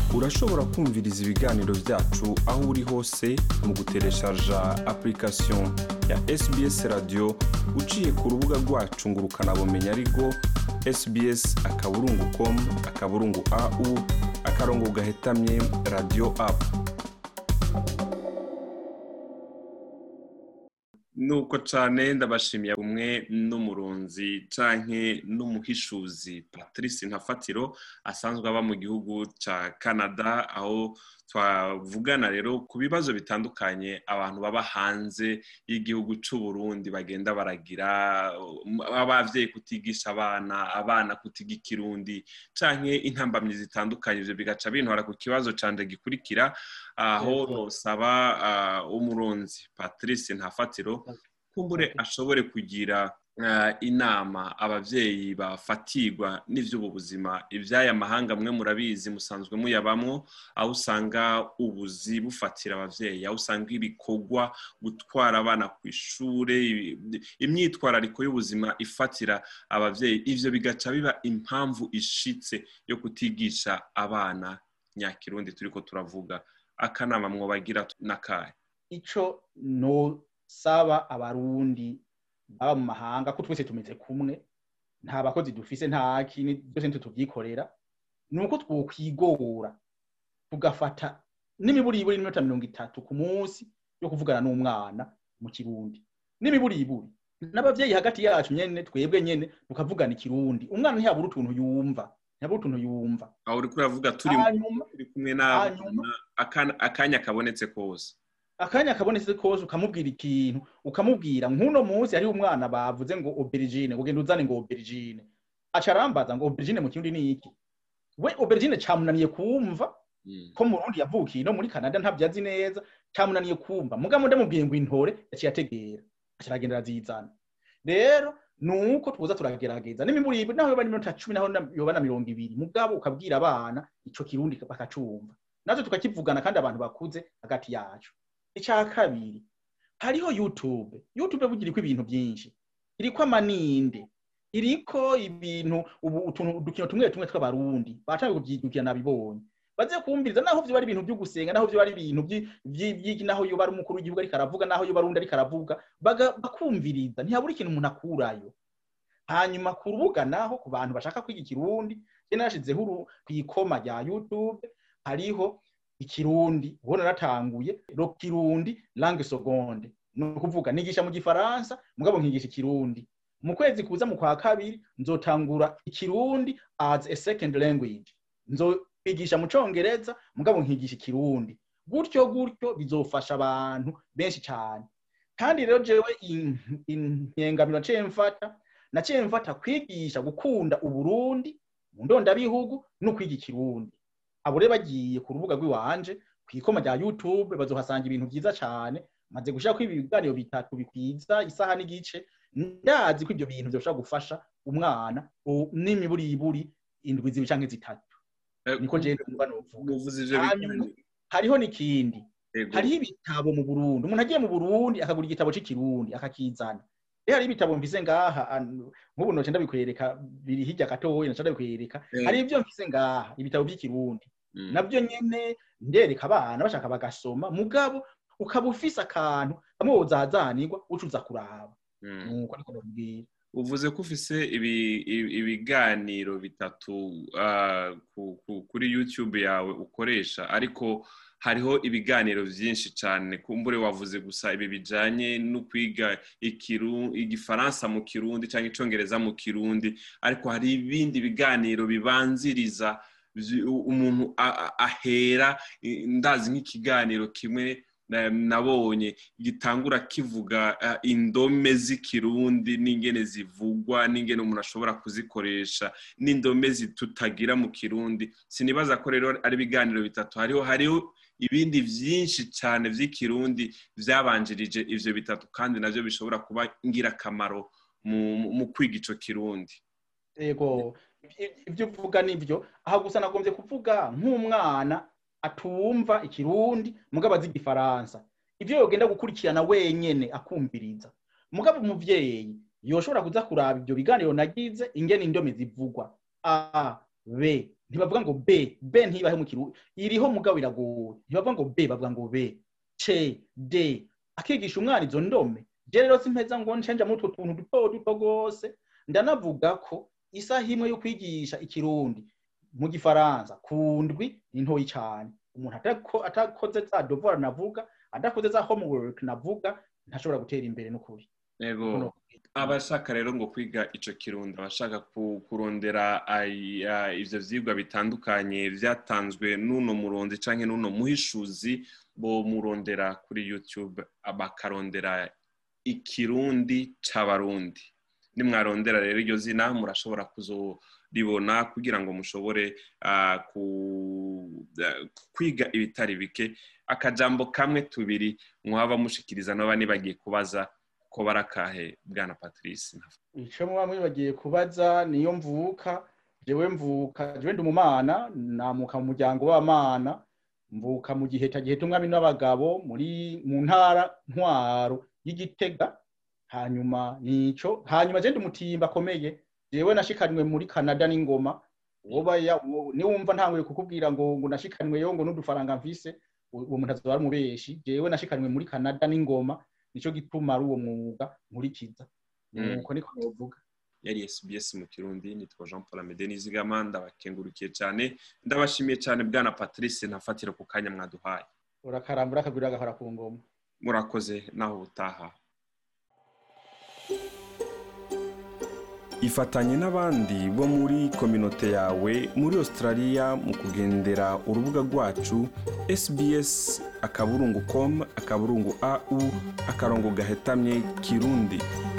urashobora kumviriza ibiganiro byacu aho uri hose mu gutereshaja application ya sbs radio uciye ku rubuga rwacu ngo ukanabumenya ariko sbs akaburungu com akaburungu au akarongo gahetamye radio apu nuko cyane ndabashimiye umwe n'umurunzi canke n'umuhishuzi patrice ntafatiro asanzwe aba mu gihugu cya canada aho twavugana rero ku bibazo bitandukanye abantu baba hanze y'igihugu cy'u Burundi bagenda baragira abavyeyi kutigisha abana abana kutiga ikirundi canke intambamyi zitandukanye ivyo bigaca bintwara ku kibazo canje gikurikira aho nosaba umuronzi patrice ntafatiro kumbure ashobore kugira inama abavyeyi bafatirwa n'ivy'ubu buzima ivy'aya mahanga mwe murabizi musanzwe muyabamwo aho usanga ubuzi bufatira abavyeyi aho usanga ibikorwa gutwara abana ku ishure imyitwarariko y'ubuzima ifatira abavyeyi ivyo bigaca biba impamvu ishitse yo kutigisha abana nyakirundi turiko turavuga akanama mwobagira n'akahe ico nosaba abarundi baba mu mahanga ko twese tumeze kumwe nta bakozi dufise nta kintu byose ntitubyikorera ni uko twokwigora tugafata n'imiburiburi n'iminota mirongo itatu ku munsi yo kuvugana n'umwana mu kirundi n'imiburiburi n'abavyeyi hagati yacu nyene twebwe nyene tukavugana ikirundi umwana ntiyabura utuntu yumva ntiyabura utuntu yumva aho uriko uravuga turi kumwe n'abana akanya kabonetse kose akanya kabonetse kose ukamubwira ikintu ukamubwira nk'uno munsi hariho umwana bavuze ngo aubergine ugenda uzane ngo aubergine aca arambaza ngo aubergine mu kirundi ni iki we aubergine camunaniye kumva ko mu Burundi yavukiye no muri Canada ntabyo azi neza camunaniye kumva mugabo ndamubwiye ngo intore yaciye ategera aca aragenda arazizana rero nuko tuza turagerageza n'imiburibe naho yoba n'iminota cumi naho yoba na mirongo ibiri mugabo ukabwira abana ico kirundi bakacumva natwe tukakivugana kandi abantu bakuze hagati yacu icya kabiri hariho youtube youtube bugira iriko ibintu byinshi iriko amaninde iriko ibintu ubu utuntu udukino tumwe tumwe tw'abarundi batangiye kuvyidukira nabibonye baze kumviriza naho vyo bari ibintu byo gusenga naho vyo bari ibintu by'iki naho yo bari umukuru w'igihugu ariko aravuga naho yo barundi ariko aravuga bakumviriza ntihabura ikintu umuntu akurayo hanyuma ku rubuga naho ku bantu bashaka kwiga ikirundi je narashizeho kw'ikoma rya youtube hariho ikirundi ubu naratanguye ro kirundi langue seconde ni ukuvuga nigisha mu gifaransa mugabo nkigisha ikirundi mu kwezi kuza mu kwa kabiri nzotangura ikirundi as a second language nzokwigisha mu congereza mugabo nkigisha ikirundi gutyo gutyo bizofasha abantu benshi cyane kandi rero jewe inkengamiro naciye mfata naciye mfata kwigisha gukunda uburundi mu ndondabihugu no kwiga ikirundi abo rero bagiye ku rubuga rw'iwanje ku ikoma rya youtube bazohasanga ibintu byiza cyane maze gushaka ibiganiro bitatu bikwiza isaha n'igice ndazi ko ibyo bintu byoshobora gufasha umwana n'imiburiburi indwi zibiri canke zitatu niko je numva novuga hariho n'ikindi hariho ibitabo mu burundi umuntu agiye mu burundi akagura igitabo c'ikirundi akakizana rero hari ibitabo mvise ngaha nk'ubu noce ndabikwereka biri hirya gatoya noce ndabikwereka hari ibyo mvise ngaha ibitabo by'ikirundi nabyo nyene ndereka abana bashaka bagasoma mugabo ukaba ufise akantu kamwe wozazanirwa ucuza kuraba nuko ariko ndabwira uvuze ko ufise ibiganiro bitatu kuri youtube yawe ukoresha ariko hariho ibiganiro byinshi cyane kumbure wavuze gusa ibi bijanye no kwiga igifaransa mu kirundi cyangwa icongereza mu kirundi ariko hari ibindi biganiro bibanziriza umuntu ahera ndazi nk'ikiganiro kimwe nabonye gitangura kivuga indome z'ikirundi n'ingene zivugwa n'ingene umuntu ashobora kuzikoresha n'indome tutagira mu kirundi sinibaza ko rero ari ibiganiro bitatu hariho hariho ibindi byinshi cyane by'ikirundi byabanjirije ivyo bitatu kandi navyo bishobora kuba ngirakamaro mu kwiga ico kirundi yego ibyo uvuga nibyo aha gusa nagombye kuvuga nk'umwana atumva ikirundi mugabo azi igifaransa ivyo yogenda gukurikirana wenyene akumviriza mugabo umuvyeyi yoshobora kuza kuraba ivyo biganiro nagize ingene indome zivugwa a b ntibavuga ngo b b ntibahe mu kirundi iriho mugabo iragoye ntibavuga ngo b bavuga ngo b c d akigisha umwana izo ndome je rero simpeza ngo ncenja muri utwo tuntu duto duto rwose ndanavuga ko isaha imwe yo kwigisha ikirundi mu gifaransa ku ndwi ni ntoyi cyane umuntu atako- atakoze za devoir navuga adakoze za homework navuga ntashobora gutera imbere n'ukuri yego abashaka rero ngo kwiga ico kirundi abashaka ku- kurondera ay- ah, ivyo vyigwa bitandukanye vyatanzwe n'uno muronzi canke n'uno muhishuzi bo murondera kuri youtube bakarondera ikirundi c'abarundi nimwarondera rero iryo zina murashobora kuzoribona kugira ngo mushobore ah, ku- ah, kwiga ibitari bike akajambo kamwe tubiri mwaba mushikiriza naba nibagiye kubaza ko barakahe bwana patrice ico muba mwibagiye kubaza niyo mvuka jewe mvuka jewe ndi umumana namuka mu muryango w'abamana mvuka mu giheta giheta umwami n'abagabo muri mu ntara ntwaro y'igitega hanyuma nico hanyuma je ndi umutimba akomeye jewe nashikanywe muri canada n'ingoma woba ya- wo- niwumva ntanguye kukubwira ngo ngo nashikanyweyo ngo n'udufaranga mfise uwo uwo muntu azoba ari umubeshi jewe nashikanywe muri canada n'ingoma nico gituma ari uwo mwuga nkurikiza Mm. nuko niko novuga yari SBS mu kirundi nitwa Jean Paul Amede Nizigama ndabakengurukiye cyane ndabashimiye cyane bwana Patrice ntafatira ku kanya mwaduhaye urakarambura akagwira agahora ku ngoma murakoze naho ubutaha ifatanye n'abandi bo muri kominote yawe muri australia mu kugendera urubuga rwacu sbs akaburungu com akaburungu au akarongo gahetamye kirundi